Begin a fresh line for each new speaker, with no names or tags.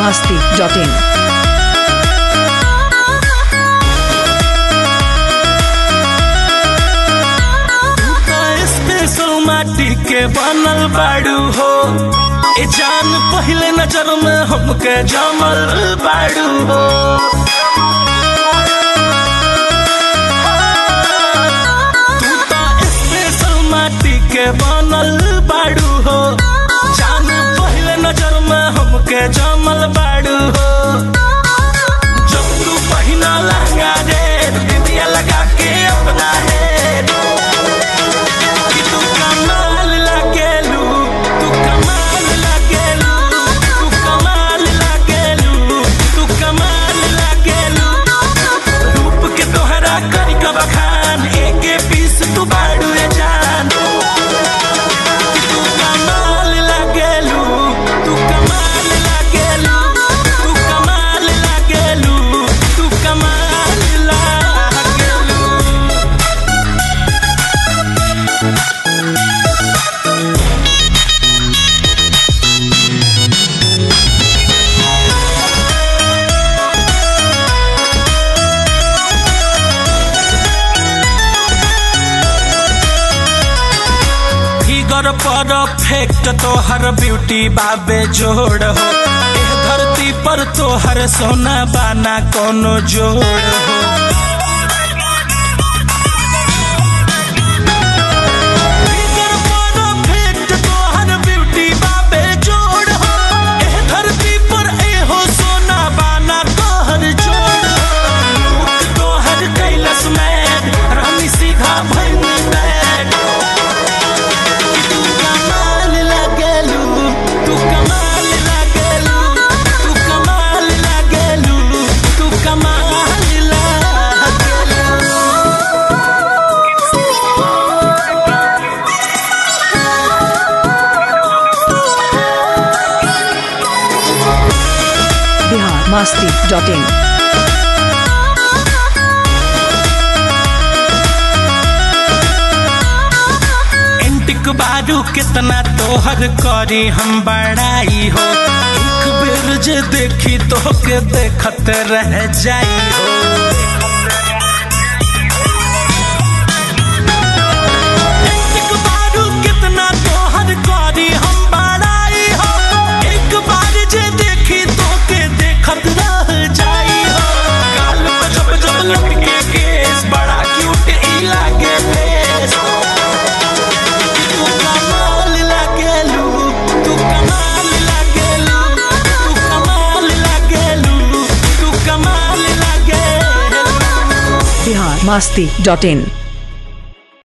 masti.in.
Special माटी के बनल बाड़ू हो ए जान पहले नजर में हमके जमल बाड़ू हो तू तो स्पेशल माटी के बनल बाड़ू हो जान पहले नजर में हमके जमल बाड़ू हो जब तू पहिना लहंगा रे दिदिया लगा के अपना हेड कि तू कमाल लागेलू तू कमाल लागेलू तू कमाल लागेलू तू कमाल लागेलू रूप के तोहरा करी का बखान एके पीस तू बाड़ू रे जान कि तू कमाल लागेलू तू कमाल लागेलू तू कमाल लागेलू तू कमाल लागेलू फिगर परफेक्ट तोहर ब्यूटी बाबे जोड़ हो एह धरती पर तोहर सोना बाना कोनो जोड़ हो फिगर perfect तोहर beauty बाबे जोड़ हो एह धरती पर एहो सोना बाना तोहर जोड़ हो मुख तोहर कैलस में रानी सीधा भैनी बैठ तू कमाल लागेलू तू कमाल लागेलू तू कमाल लागेलू तू कमाल लागेलू
Bihar masti.in.
एंटिक बारू कितना तोहर करी हम बड़ाई हो एक बेर जे देखी तो के देखत रह जाई हो एंटिक बारू कितना तोहर करी हम बड़ाई हो एक बार जे देखी तो के देखत रह जाई हो गाल पे जब जब लटके केस बड़ा क्यूट ई लागे फेस तू कमाल लागेलू तू कमाल लागेलू तू कमाल लागेलू तू कमाल लागेलू
Bihar masti.in.